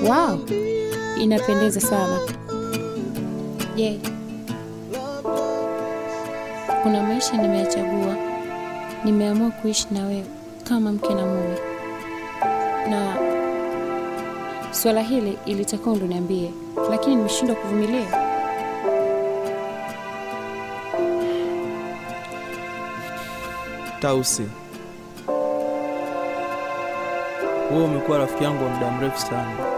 Wow, inapendeza sana. Je, kuna maisha nimeyachagua. Nimeamua kuishi na wewe kama mke na mume, na swala hili ilitakiwa ndo niambie, lakini nimeshindwa kuvumilia. Tausi, wewe umekuwa rafiki yangu wa muda mrefu sana,